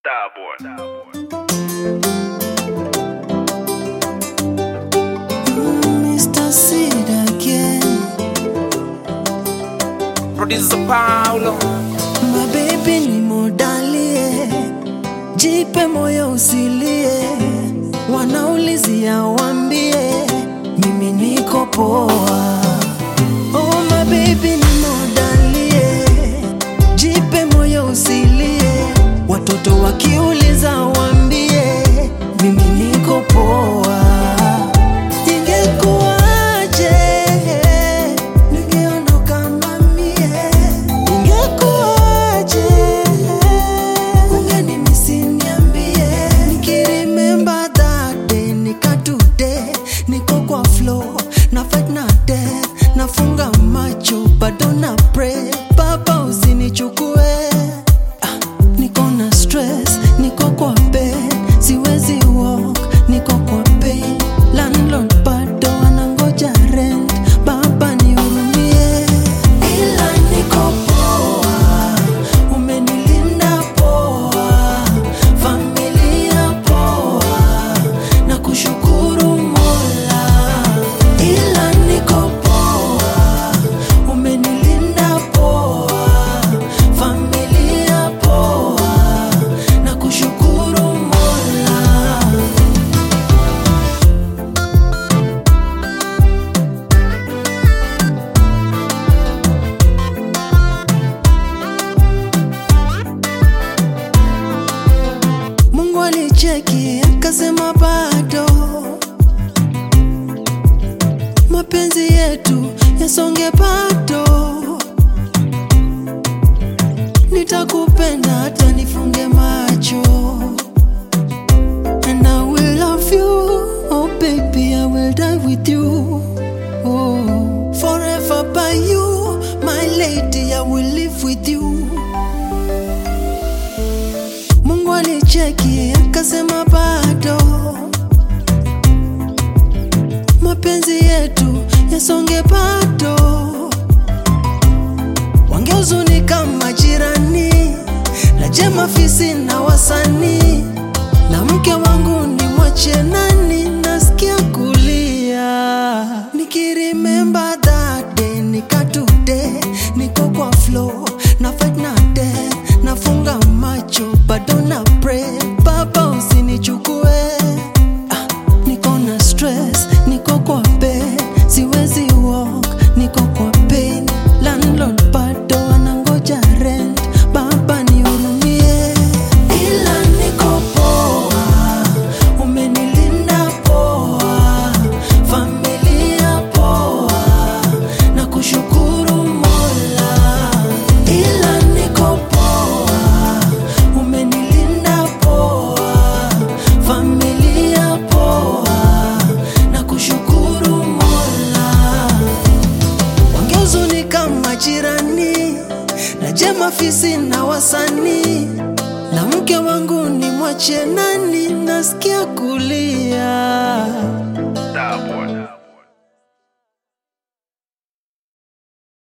Mr. Sid again. Producer Paulo My baby ni modalie, jipe moyo usilie, wanaulizia wambie, mimi niko poa. Oh my baby ni modalie, jipe moyo usilie, watoto wakiuliza wambie, mimi niko poa. Ingekuwaje ningeondoka mamie, ingekuwaje ungenimisi niambie, nikiremember that day nika today, niko kwa flow na fight na death, nafunga macho bado na pray, baba usinichukue Ah, niko na stress, niko kwa bed, siwezi walk, niko kwa pain. Landlord bado anangoja rent, baba nihurumie, ila niko poa, umenilinda poa, familia poa, na kushukuru Mola, ila niko poa, umenilinda poa, familia poa, na kushukuru Mola. Mungu alicheki akasema bado mapenzi yetu yasonge bado, nitakupenda hata nifunge macho and I will love you oh baby I will die with you oh forever by you my lady I will live with you Mungu alicheki akasema bado mapenzi yetu yasonge bado, wangehuzunika majirani na jema fisi na wasanii na mke wangu ni mwache nani, nasikia kulia nikirimember that day, nika today niko kwa flow na fight na death, nafunga macho bado na pray, baba usinichukue Ah, niko na stress, niko kwa bed, siwezi walk, niko kwa pain. Landlord bado anangoja rent, baba nihurumie, ila niko poa, umenilinda poa, familia poa, na kushukuru Mola, ila niko poa, umenilinda poa, familia poa, na kushukuru Mola wangehuzunika majirani na jema fisi na wasanii na mke wangu ni mwache nani, nasikia kulia Starboy